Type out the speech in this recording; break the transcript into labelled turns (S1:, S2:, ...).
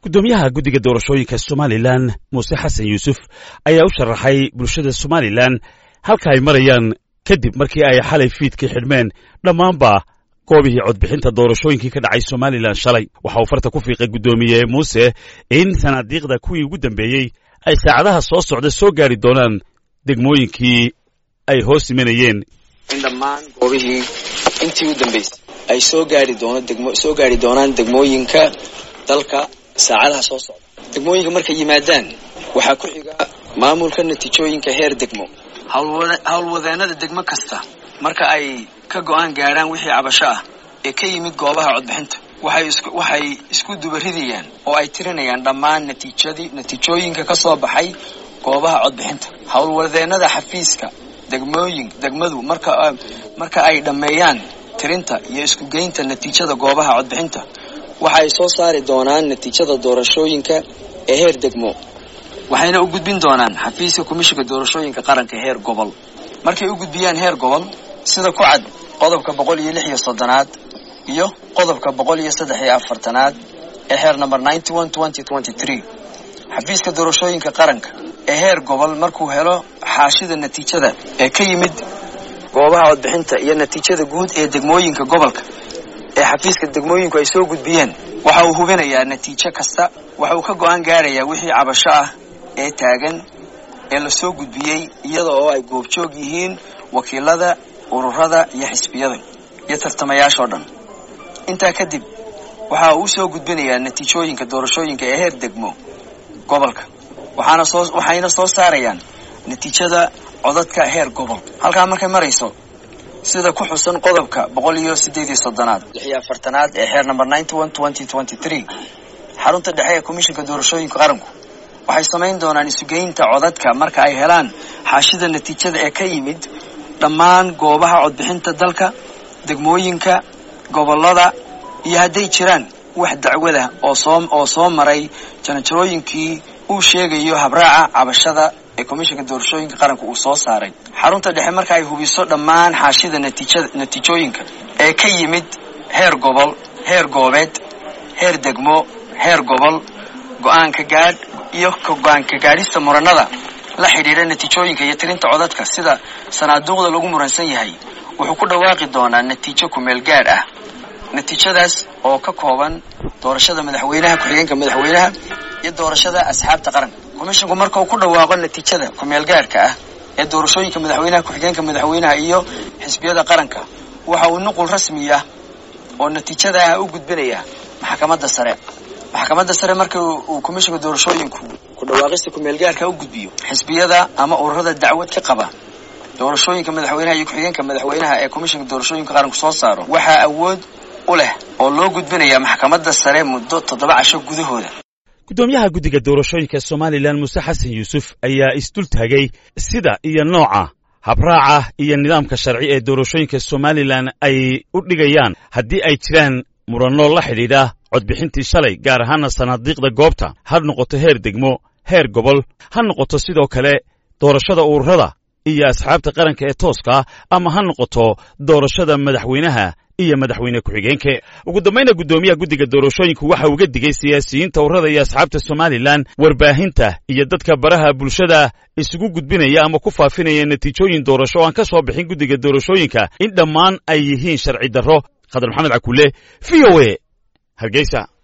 S1: guddoomiyaha guddiga doorashooyinka somalilan muuse xasan yuusuf ayaa u sharaxay bulshada somalilan halka ay marayaan kadib markii ay xalay fiidkii xidhmeen dhammaanba goobihii codbixinta doorashooyinkii ka dhacay somalilan shalay waxa uu farta ku fiiqay guddoomiye muuse in sanaadiiqda kuwii ugu dambeeyey ay saacadaha soo socda soo gaari doonaan degmooyinkii ay hoos imanayeen
S2: in dhammaan goobihii intii u dambaysay ay soo gaari doono degmo soo gaari doonaan degmooyinka dalka saacadaha soo socda degmooyinka markay yimaadaan waxaa ku xiga maamulka natiijooyinka heer degmo howlwadeenada degmo kasta marka ay ka go-aan gaadhaan wixii cabasho ah ee ka yimid goobaha codbixinta waxay isku dubaridayaan oo ay tirinayaan dhammaan natiijadii natiijooyinka ka soo baxay goobaha codbixinta howlwadeenada xafiiska degmooyin degmadu marka marka ay dhammeeyaan tirinta iyo iskugeynta natiijada goobaha codbixinta waxa ay soo saari doonaan natiijada doorashooyinka ee heer degmo waxayna u gudbin doonaan xafiiska komishinka doorashooyinka qaranka heer gobol markay u gudbiyaan heer gobol sida ku cad qodobka boqol iyo lix iyo soddonaad iyo qodobka boqol iyo saddex iyo afartanaad ee heer number ninety one twenty twenty three xafiiska doorashooyinka qaranka ee heer gobol markuu helo xaashida natiijada ee ka yimid goobaha codbixinta iyo natiijada guud ee degmooyinka gobolka ee xafiiska degmooyinku ay soo gudbiyeen waxa uu hubinayaa natiijo kasta waxa uu ka go-aan gaarayaa wixii cabasho ah ee taagan ee lasoo gudbiyey iyada oo ay goobjoog yihiin wakiilada ururada iyo xisbiyada iyo tartamayaashoo dhan intaa kadib waxa uu soo gudbinayaa natiijooyinka doorashooyinka ee heer degmo gobolka waxaana soo waxayna soo saarayaan natiijada codadka heer gobol halkaa markay marayso sida ku xusan qodobka boqol iyo sideed iyo soddonaad lix iyo afartanaad ee xeer number ninety one twenty twenty three xarunta dhexe ee komishinka doorashooyinka qaranku waxay samayn doonaan isugeynta codadka marka ay helaan xaashida natiijada ee ka yimid dhammaan goobaha codbixinta dalka degmooyinka gobolada iyo hadday jiraan wax dacwada oo soo oo soo maray janajarooyinkii uu sheegayo habraaca cabashada ee komishinka doorashooyinka qaranka uu soo saaray xarunta dhexe marka ay hubiso dhammaan xaashida natiijada natiijooyinka ee ka yimid heer gobol heer goobeed heer degmo heer gobol go-aanka gaadh iyo go-aanka gaadhista muranada la xidhiidha natiijooyinka iyo tirinta codadka sida sanaaduuqda lagu muransan yahay wuxuu ku dhawaaqi doonaa natiijo kumeel gaadh ah natiijadaas oo ka kooban doorashada madaxweynaha ku-xigeenka madaxweynaha iyo doorashada asxaabta qaranka komishinku marka uu ku dhawaaqo natiijada kumeel gaadhka ah ee doorashooyinka madaxweynaha ku-xigeenka madaxweynaha iyo xisbiyada qaranka waxa uu nuqul rasmi ah oo natiijada ah u gudbinaya maxkamadda sare maxkamadda sare marka uu komishinka doorashooyinku ku dhawaaqista kumeel gaarka u gudbiyo xisbiyada ama ururada dacwad ka qaba doorashooyinka madaxweynaha iyo ku-xigeenka madaxweynaha ee komishinka doorashooyinka qaranku soo saaro waxaa awood u leh oo loo gudbinaya maxkamadda sare muddo toddoba casho gudahooda
S1: guddoomiyaha guddiga doorashooyinka somalilan muuse xasan yuusuf ayaa isdul taagay sida iyo nooca habraaca iyo nidaamka sharci ee doorashooyinka somalilan ay u dhigayaan haddii ay jiraan muranno la xidhiidha codbixintii shalay gaar ahaana sanaadiiqda goobta ha noqoto heer degmo heer gobol ha noqoto sidoo kale doorashada ururada iyo asxaabta qaranka ee tooska ama ha noqoto doorashada madaxweynaha iyo madaxweyne ku-xigeenke ugu dambayna guddoomiyaha guddiga doorashooyinku waxa uga digay siyaasiyiinta ururada iyo asxaabta somalilan warbaahinta iyo dadka baraha bulshada isugu gudbinaya ama ku faafinaya natiijooyin doorasho oo aan ka soo bixin guddiga doorashooyinka in dhammaan ay yihiin sharci darro khadar maxamed cakulle v o a hargeysa